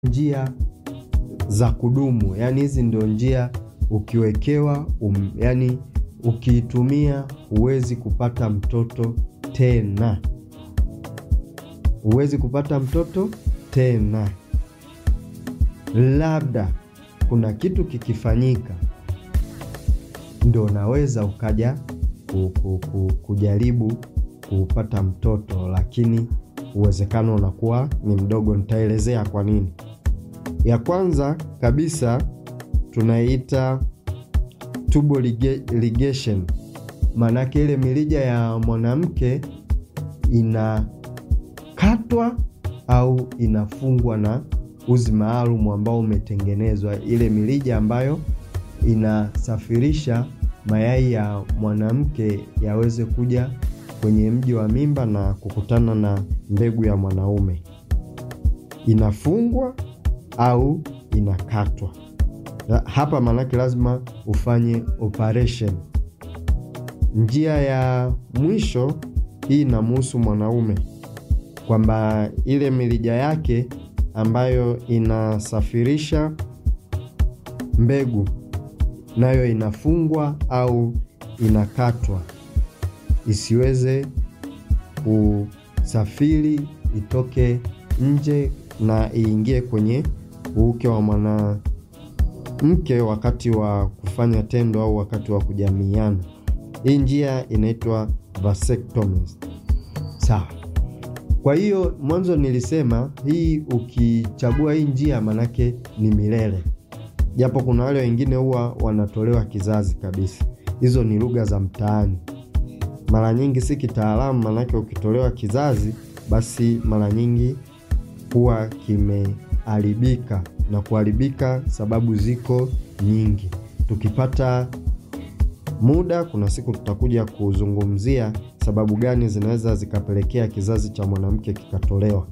njia za kudumu, yaani hizi ndio njia ukiwekewa um, yani ukiitumia huwezi kupata mtoto tena, huwezi kupata mtoto tena. Labda kuna kitu kikifanyika, ndo unaweza ukaja ku, ku, ku, kujaribu kupata mtoto, lakini uwezekano unakuwa ni mdogo. Nitaelezea kwa nini. Ya kwanza kabisa tunaiita tubal ligation, maanake ile mirija ya mwanamke inakatwa au inafungwa na uzi maalum ambao umetengenezwa, ile mirija ambayo inasafirisha mayai ya mwanamke yaweze kuja kwenye mji wa mimba na kukutana na mbegu ya mwanaume, inafungwa au inakatwa. Hapa maanake lazima ufanye operation. Njia ya mwisho hii inamhusu mwanaume kwamba ile mirija yake ambayo inasafirisha mbegu nayo inafungwa au inakatwa isiweze kusafiri itoke nje na iingie kwenye uuke wa mwanamke wakati wa kufanya tendo au wakati wa kujamiiana. Hii njia inaitwa vasectomy. Sawa. Kwa hiyo mwanzo nilisema hii, ukichagua hii njia manake ni milele, japo kuna wale wengine huwa wanatolewa kizazi kabisa. Hizo ni lugha za mtaani, mara nyingi si kitaalamu, manake ukitolewa kizazi basi mara nyingi huwa kimeharibika, na kuharibika sababu ziko nyingi. Tukipata muda, kuna siku tutakuja kuzungumzia sababu gani zinaweza zikapelekea kizazi cha mwanamke kikatolewa.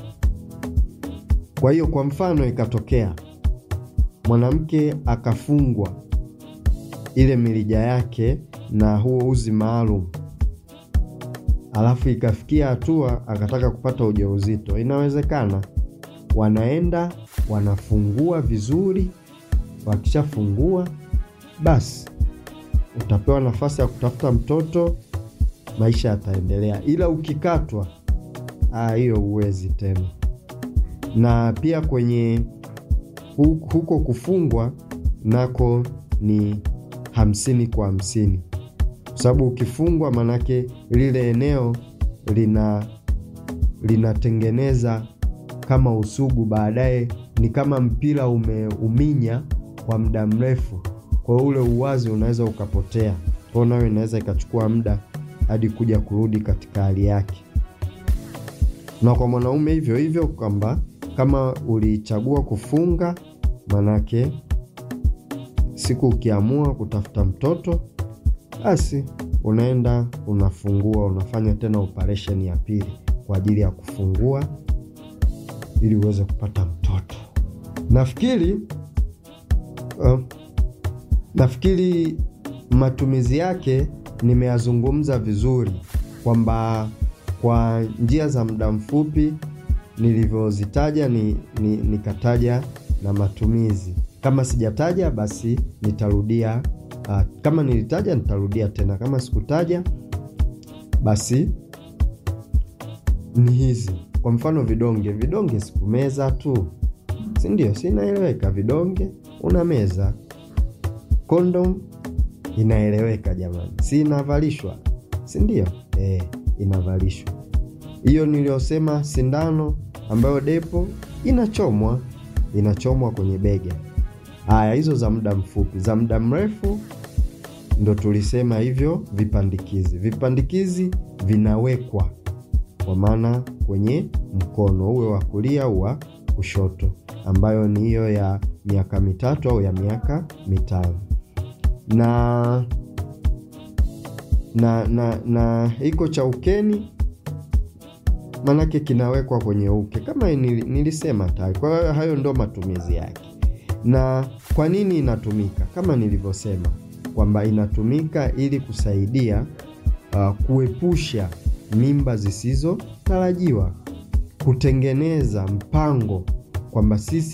Kwa hiyo, kwa mfano, ikatokea mwanamke akafungwa ile mirija yake na huo uzi maalum, alafu ikafikia hatua akataka kupata ujauzito, inawezekana. Wanaenda wanafungua vizuri, wakishafungua basi utapewa nafasi ya kutafuta mtoto, maisha yataendelea. Ila ukikatwa, hiyo huwezi tena. Na pia kwenye huko kufungwa nako ni hamsini kwa hamsini, kwa sababu ukifungwa, manake lile eneo lina linatengeneza kama usugu, baadaye ni kama mpira umeuminya kwa muda mrefu kwa ule uwazi unaweza ukapotea, kwa nayo inaweza ikachukua muda hadi kuja kurudi katika hali yake. Na kwa mwanaume hivyo hivyo, kwamba kama ulichagua kufunga, manake siku ukiamua kutafuta mtoto, basi unaenda unafungua, unafanya tena operesheni ya pili kwa ajili ya kufungua ili uweze kupata mtoto. Nafikiri uh, nafikiri matumizi yake nimeyazungumza vizuri, kwamba kwa njia za muda mfupi nilivyozitaja ni, ni, nikataja na matumizi. Kama sijataja basi nitarudia. Uh, kama nilitaja nitarudia tena, kama sikutaja basi ni hizi. Kwa mfano vidonge, vidonge sikumeza tu, si ndio? Si inaeleweka? Vidonge una meza Kondom inaeleweka jamani, si inavalishwa, si ndio? E, inavalishwa. Hiyo niliyosema sindano ambayo depo inachomwa, inachomwa kwenye bega. Haya, hizo za muda mfupi. Za muda mrefu ndo tulisema hivyo vipandikizi. Vipandikizi vinawekwa kwa maana kwenye mkono, uwe wa kulia au wa kushoto, ambayo ni hiyo ya miaka mitatu au ya miaka mitano na na na na iko cha ukeni, manake kinawekwa kwenye uke kama nilisema tayari. Kwa hiyo hayo ndo matumizi yake. Na kwa nini inatumika? Kama nilivyosema kwamba inatumika ili kusaidia uh, kuepusha mimba zisizotarajiwa, kutengeneza mpango kwamba sisi